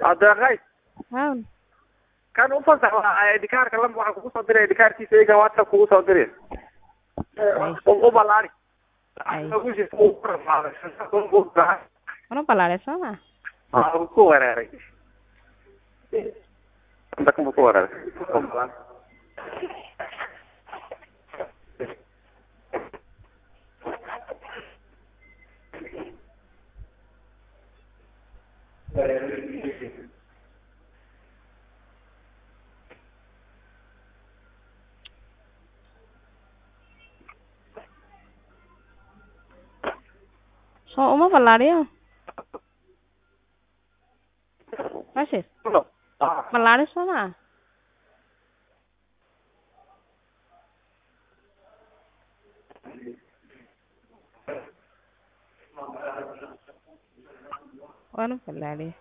adeeqay hawn kan u fasax waa idikaarka lamba waxaan kugu soo diray idikaarkiisa iyaga whatsapp kugu soo diray u balaari Ay. wana balaaray soo ma ku wereeray dakan buu ku wereeray soo uma ballaariyo rashid ballaari soo ma waana ballaariye